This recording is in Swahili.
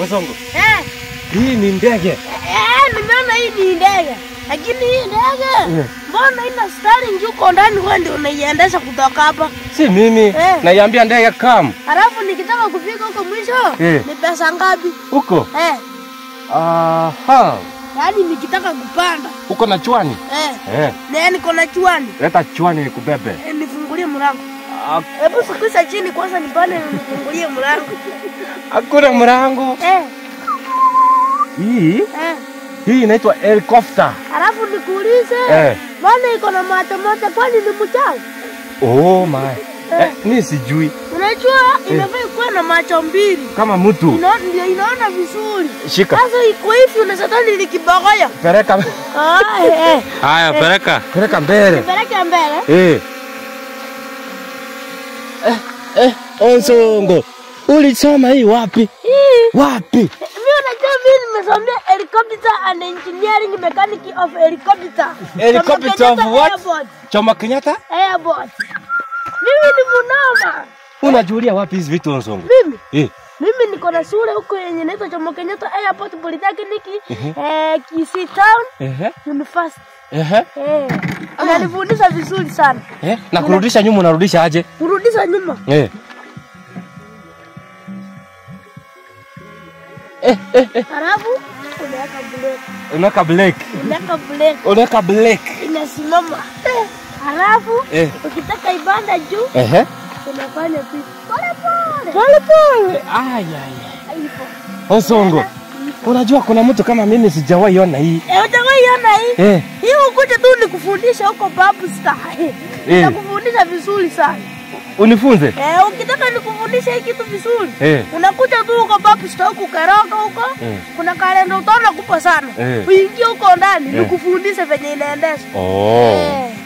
Osongo, Eh, hii ni ndege. eh, nimeona hii ni ndege. Lakini hii ndege Eh. mbona ina steering huko ndani wewe ndio unaiendesha kutoka hapa? Si mimi. Eh. Naiambia ndege come. Alafu nikitaka kufika huko mwisho Eh. ni pesa ngapi? Huko. Eh, Aha. yaani nikitaka kupanda. Uko na chwani? Eh, Eh. na niko na chwani. Leta chwani nikubebe. Eh, nifungulie mlango. Ah, Hebu sukisha chini kwanza nipande nifungulie mlango. Hakuna mlango. Eh, Hii eh. hii inaitwa helicopter. Alafu nikuulize, Eh. mbona iko na macho moja kwani ni mchawi? Oh my. Eh, mi sijui Unajua inafaa ikuwe na macho mbili. kama mtu. Ina- Ndio inaona vizuri. Shika. Sasa iko hivi unasatani ni kibogoyo. Peleka. Ah, eh. Haya, peleka. Peleka mbele. Nipeleke mbele. Eh. Eh, eh, Onsongo. Ulisoma hii wapi? Hii Wapi? mimi unajua mimi nimesomea helicopter and engineering mechanic of helicopter. Helicopter Kama of Kenyatta what? Airport. Choma Kenyatta? Airport. Mimi ni munoma. Unajulia wapi hizi vitu Onsongo? Mimi Eh. mimi niko na shule huko yenye inaitwa Jomo Kenyatta Airport Polytechnic eh, Kisii Town Ehe. University. Ehe. Eh, inanifundisha vizuri sana. Eh, na kurudisha nyuma unarudisha aje? Kurudisha nyuma. Eh. Halafu unaweka breki. Unaweka brake. Unaweka breki Unaweka brake. inasimama. Halafu Eh. ukitaka ibanda juu Ehe. unafanya tu pole pole. Pole pole. Ay ay. ay. Hivyo. Onsongo. Unajua kuna mtu kama mimi sijawahi ona hii. Eh, utawahi ona hii? Eh. Hii ukuje tu nikufundisha huko Babu Star. Nitakufundisha vizuri sana. Unifunze. Eh, ukitaka nikufundisha hii kitu vizuri. Eh. Unakuja tu huko Babu Star huko Karoka huko. Eh. Kuna kalenda utaona kubwa sana. Eh. Uingie huko ndani Eh. nikufundishe venye inaendeshwa. Oh. Eh.